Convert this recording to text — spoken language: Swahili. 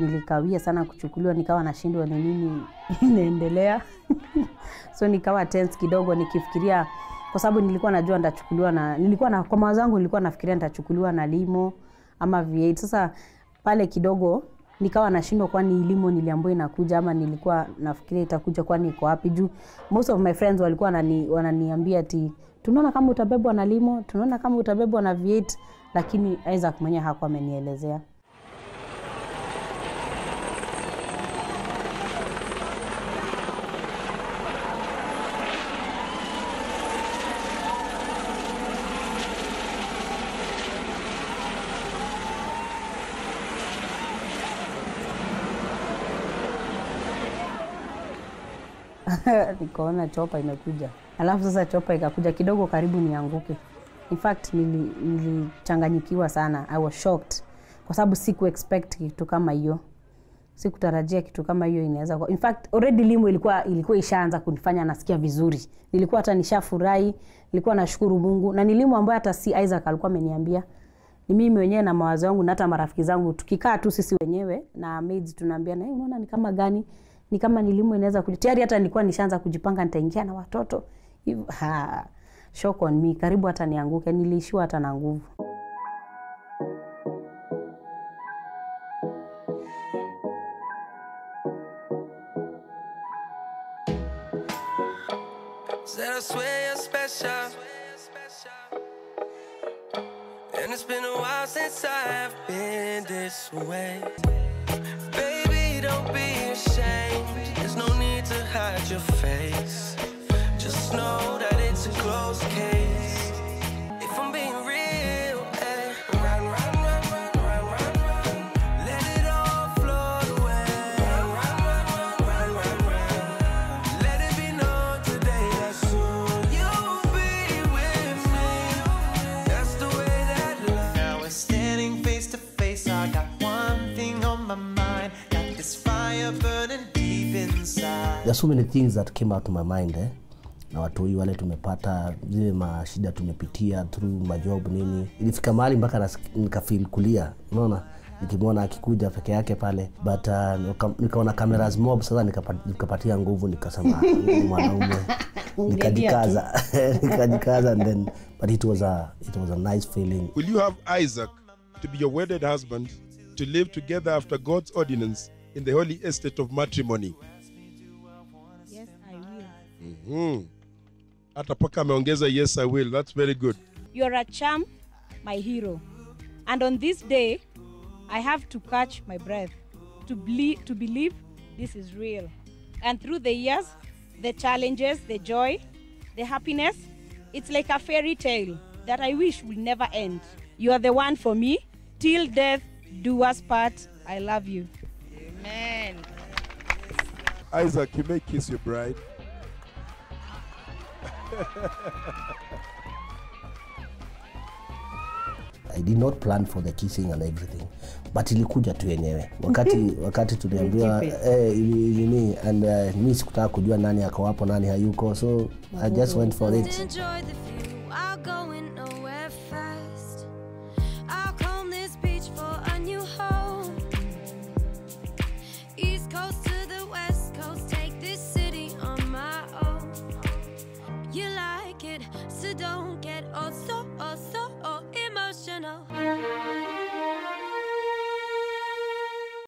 nilikawia sana kuchukuliwa nikawa nashindwa ni nini inaendelea so nikawa tense kidogo nikifikiria kwa sababu nilikuwa najua nitachukuliwa na nilikuwa na kwa mawazo yangu nilikuwa nafikiria nitachukuliwa na limo ama V8 sasa pale kidogo nikawa nashindwa kwani limo niliambiwa inakuja ama nilikuwa nafikiria itakuja kwani iko wapi juu most of my friends walikuwa wanani, wananiambia ati tunaona kama utabebwa na limo tunaona kama utabebwa na V8 lakini Isaac mwenyewe hakuwa amenielezea nikaona chopa imekuja alafu sasa chopa ikakuja kidogo karibu nianguke in fact nili- nilichanganyikiwa sana i was shocked kwa sababu siku expect kitu kama hiyo sikutarajia kitu kama hiyo inaweza kuwa- in fact already limo ilikuwa ilikuwa ishaanza kunifanya nasikia vizuri nilikuwa hata nishafurahi nilikuwa nashukuru mungu na ni limo ambayo hata si isaac alikuwa ameniambia ni mimi wenyewe na mawazo yangu na hata marafiki zangu tukikaa tu sisi wenyewe na maids tunaambia na unaona ni kama gani ni kama nilimu inaweza kuja tayari hata nilikuwa nishaanza kujipanga nitaingia na watoto Hivyo, ha, shock on me karibu hata nianguke niliishiwa hata na nguvu Said I swear you're special. And it's been a while since I've been this way. Baby, don't be ashamed. There's no need to hide your face. Just know that it's a closed case. If I'm being real, eh, run, run, run, run, run, run, run. Let it all float away. Run, run, run, run, run, run, run. Let it be known today that soon you'll be with me. That's the way that love. Now we're standing face to face. I got one thing on my mind. Got this fire burning deep inside. There are so many things that came out to my mind eh? na watoi wale tumepata zile mashida tumepitia through majob nini ilifika mahali mpaka nas- nikafeel kulia unaona nikimwona akikuja peke yake pale but uh, nika- nikaona cameras mob sasa nikapa- nikapatia nguvu nikasema "Ah, huyu ni mwanaume nikajikaza nikajikaza and then but it was a, it was a nice feeling Will you have Isaac to be your wedded husband to live together after God's ordinance in the holy estate of matrimony? yes, I will. Hmm. Hata paka ameongeza yes I will. That's very good. You're a charm, my hero. And on this day, I have to catch my breath to, ble- to believe this is real. And through the years, the challenges, the joy, the happiness, it's like a fairy tale that I wish will never end. You are the one for me. Till death do us part. I love you. Amen. Isaac, you may kiss your bride. I did not plan for the kissing and everything but ilikuja tu yenyewe wakati wakati tuliambiwa eh, ili- nini and uh, mi sikutaka kujua nani ako hapo nani hayuko so I just went for it Enjoy the